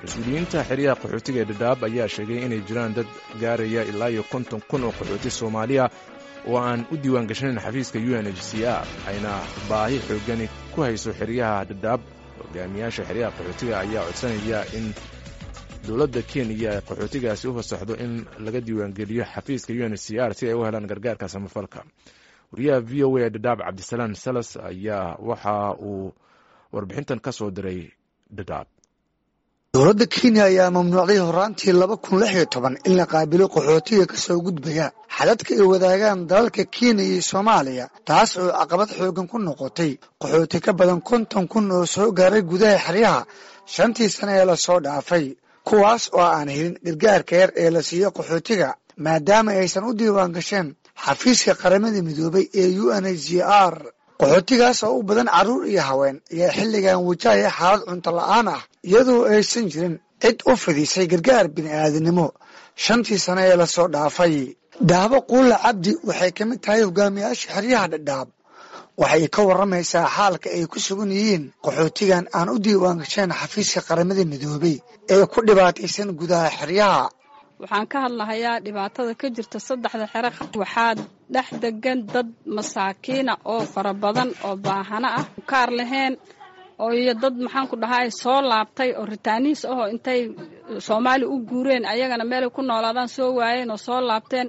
mas-uuliyiinta xeryaha qaxootiga ee dhadhaab ayaa sheegay inay jiraan dad gaaraya ilaa iyo konton kun oo qaxooti soomaaliya oo aan u diiwaan gashanayn xafiiska u n h c r ayna baahi xoogani ku hayso xeryaha dhadhaab hogaamiyaasha xeryaha qaxootiga ayaa codsanaya in dowladda kenya qaxootigaasi u fasaxdo in laga diiwaangeliyo xafiiska u n h c r si ay u helaan gargaarka samafalka wariyaha v o a dhadhaab cabdisalaam salas ayaa waxa uu warbixintan ka soo diray dhadhaab dowladda kenya ayaa mamnuucday horaantii laba kun lix iyo toban in la qaabilo qaxootiga ka soo gudbaya xadadka ay wadaagaan dalalka kenya iyo soomaaliya taas oo caqabad xoogan ku noqotay qaxooti ka badan konton kun oo soo gaaray gudaha xeryaha shantii sane ee lasoo dhaafay kuwaas oo aan helin gargaarka yar ee la siiyo qaxootiga maadaama aysan u diiwaan gasheen xafiiska qaramada midoobay ee u n h c r qaxootigaas oo u badan carruur iyo haween ayaa xilligan wajahaya xaalad cunto la-aan ah iyadoo aysan jirin cid u fidisay gargaar bini'aadanimo shantii sane ee lasoo dhaafay daabo quulla cabdi waxay ka mid tahay hogaamiyaasha xeryaha dhadhaab waxay ka warramaysaa xaalka ay ku sugan yihiin qaxootigan aan u diiwaan gasheen xafiiska qaramada midoobay ee ku dhibaataysan gudaha xeryaha waxaan ka hadlahayaa dhibaatada ka jirta saddexda xero waxaa dhex degan dad masaakiina oo fara badan oo baahano ah kaar lahayn oo iyo dad maxaan ku dhahay soo laabtay oo ritaaniis ahoo intay soomaali u guureen ayagana meelay ku noolaadaan soo waayeen oo soo laabteen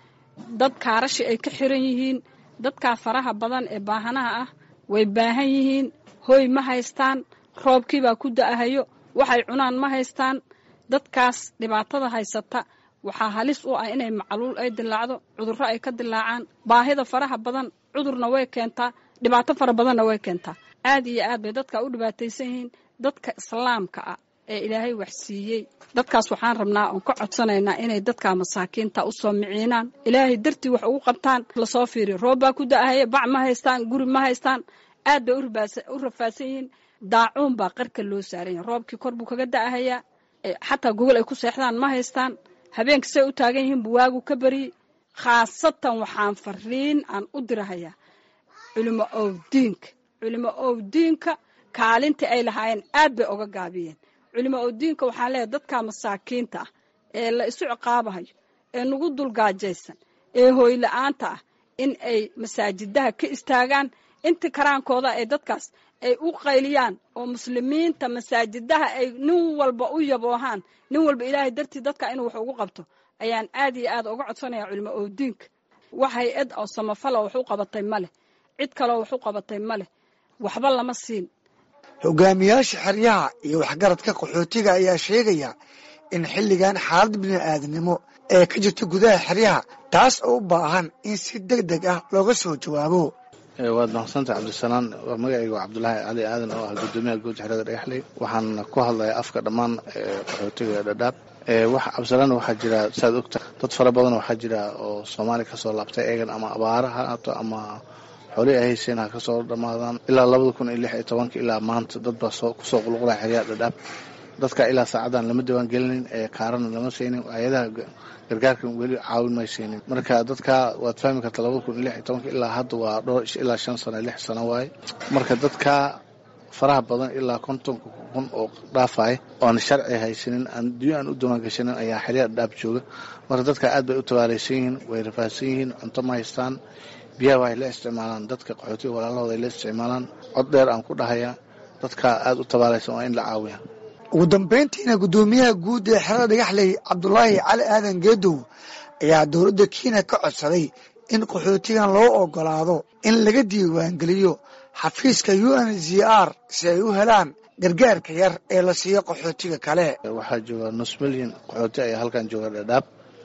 dad kaarashi ay ka xiran yihiin dadkaa faraha badan ee baahanaha ah way baahan yihiin hoy ma haystaan roobkiibaa ku da'ahayo waxay cunaan ma haystaan dadkaas dhibaatada haysata waxaa halis u ah inay macluul ay dilaacdo cudurro ay ka dilaacaan baahida faraha badan cudurna way keentaa dhibaato fara badanna way keentaa aad iyo aad bay dadka u dhibaataysan yihiin dadka islaamka ah ee ilaahay wax siiyey dadkaas waxaan rabnaa oon ka codsanaynaa inay dadka masaakiinta u soo miciinaan ilaahay dartii wax ugu qabtaan lasoo fiiriyo roob baa ku da'ahaya bac ma haystaan guri ma haystaan aad bay u rafaadsan yihiin daacuun baa qarka loo saaran yahay roobkii kor buu kaga da'ahayaa xataa gogol ay ku seexdaan ma haystaan habeenka say u taagan yihiin buwaagu ka bariyey khaasatan waxaan fariin aan u dirahayaa culimo owdiinka culimo owdiinka kaalintii ay lahaayeen aad bay oga gaabiyeen culimo owdiinka waxaan leeyahay dadka masaakiinta ah ee la isu ciqaabahayo ee nagu dulgaajaysan ee hooyla-aanta ah in ay masaajidaha ka istaagaan inta karaankooda ay dadkaas ay u qayliyaan oo muslimiinta masaajidaha ay nin walba u yaboohaan nin walba ilaahay dartii dadka inuu wax ugu qabto ayaan aad iyo aad uga codsanaya culimo owdiinka wax hay-ad oo samafala wax u qabatay ma leh cid kaloo wax u qabatay ma leh waxba lama siin hogaamiyaasha xeryaha iyo waxgaradka qaxootiga ayaa sheegaya in xilligan xaalad bini'aadanimo ee ka jirta gudaha xeryaha taas oo u baahan in si deg deg ah looga soo jawaabo waad mahadsantahay cabdisalaan waa magacayga waa cabdulaahi cali aadan oo ah gudoomiyaha guud xerada dhagaxley waxaan ku hadlayaa afka dhammaan qaxootiga dhadhaab cabdisalaan waxaa jira saad ogta dad fara badan waxaa jira oo soomaaliya kasoo laabtay eegan ama abaara ha haato ama xoolihii ay hayseen ha kasoo dhammaadaan ilaa labada kun iyo lix iyo tobanka ilaa maanta dad baa kusoo qulqulaya xeryaha dhadhaab dadka ilaa saacadan lama diiwaan gelinin ee kaarana lama siinin hay-adaha gargaarkan weli caawin may siinin marka dadka waad fahmi karta labada kun iyo lix iyo tobanka ilaa hadda waa dhowr ilaa shan sano lix sano waaye marka dadka faraha badan ilaa kontonka kun oo dhaafay oan sharci haysanin adduunya aan u diiwaan gashanin ayaa xeryaha dhadhaab jooga marka dadka aad bay u tabaalaysan yihiin way rafaadsan yihiin cunto ma haystaan biyaha waxay la isticmaalaan dadka qaxootiga walaalahooda ay la isticmaalaan cod dheer aan ku dhahaya dadka aada u tabaalaysan waa in la caawiya ugu dambayntiina guddoomiyaha guud ee xerada dhagaxley cabdulaahi cali aadan geedow ayaa dowladda kenya ka codsaday in qaxootigan loo ogolaado in laga diiwaangeliyo xafiiska u n h r si ay u helaan gargaarka yar ee la siiyo qaxootiga kale waxaa jooga nus milyan qaxooti ayaa halkan jooga dhadhaab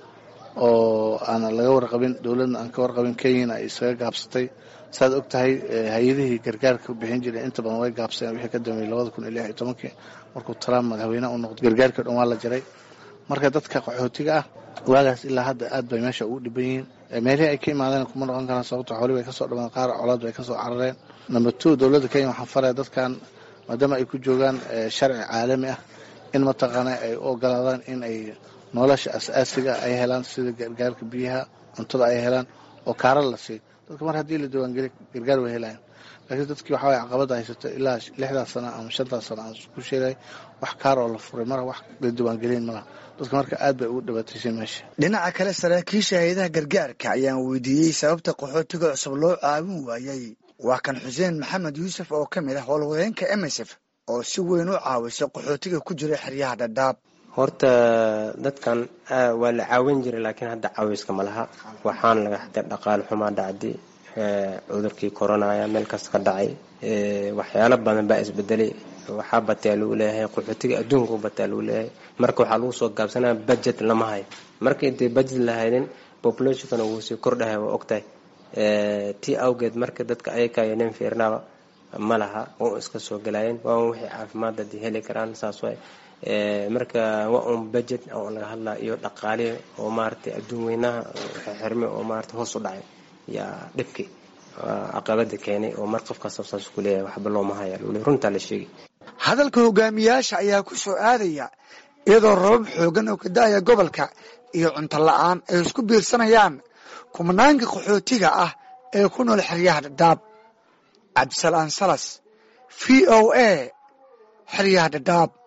oo aan laga warqabin dowladna aan ka warqabin kenyana ay isaga gaabsatay saaad og tahay hay-adihii gargaarka bixin jiray inta badan way gaabsadeen wixii ka dambeeyey labada kun iyo lix iyo tobankii markuu trump madaxweyneha u noqday gargaarkii dhan waa la jaray marka dadka qaxootiga ah waagaas ilaa hadda aad bay meesha ugu dhiban yihiin meelihii ay ka imaadeen kuma noqon karaan sababto xoolii bay kasoo dhamaan qaar colaad bay kasoo carareen number two dowladda kenya waxaan faraya dadkan maadaama ay ku joogaan sharci caalami ah in mataqaana ay u ogolaadaan in ay nolosha as-aasiga ay helaan sida gargaarka biyaha cuntada ay helaan oo kaara la siiyo dadka mar haddii la diiwaangeli gargaar way helayan laakiin dadkii waxaa waye caqabada haysato ilaa lixdaas sano ama shantaas sano aan ku sheegay wax kaar oo la furay mara wax la diiwaangelin malaha dadka marka aad bay ugu dhibaataysay meesha dhinaca kale saraakiisha hay-adaha gargaarka ayaan weydiiyey sababta qaxootiga cusub loo caawin waayey waa kan xuseen maxamed yuusuf oo ka mid ah howlwadeenka emsf oo si weyn u caawisay qaxootiga ku jira xeryaha dhadhaab horta dadkan waa la caawin jiray laakiin hadda caawiska ma laha waxaana laga xatay dhaqaale xumaa dhacdi cudurkii koronaya meel kasta ka dhacay waxyaalo badan baa isbedelay waxaa bataa lagu leeyahay qaxootiga adduunka u bataa lagu leeyahay marka waxaa lagu soo gaabsanaya budget lama hayo marka intay budget la haynin populationkana wuu sii kordhahay waa ogtahay tii awgeed marka dadka ayakayo nin fiirnaaba ma laha oo iska soo galayeen waa wixii caafimaad hadii heli karaan saas waay marka waa un budget oo laga hadlaa iyo dhaqaalihi oo maaragtay adduun weynaha xirme oo maarata hoos u dhacay yaa dhibki caqabada keenay oo mar qofka sabsaas ku leeyahay waxba looma haya lule runtaa la sheegay hadalka hogaamiyaasha ayaa ku soo aadaya iyadoo rabab xoogan oo ka da-aya gobolka iyo cunto la-aan ay isku biirsanayaan kumanaanka qaxootiga ah ee ku nool xeryaha dhadhaab cabdisalaan salas v o a xeryaha dhadhaab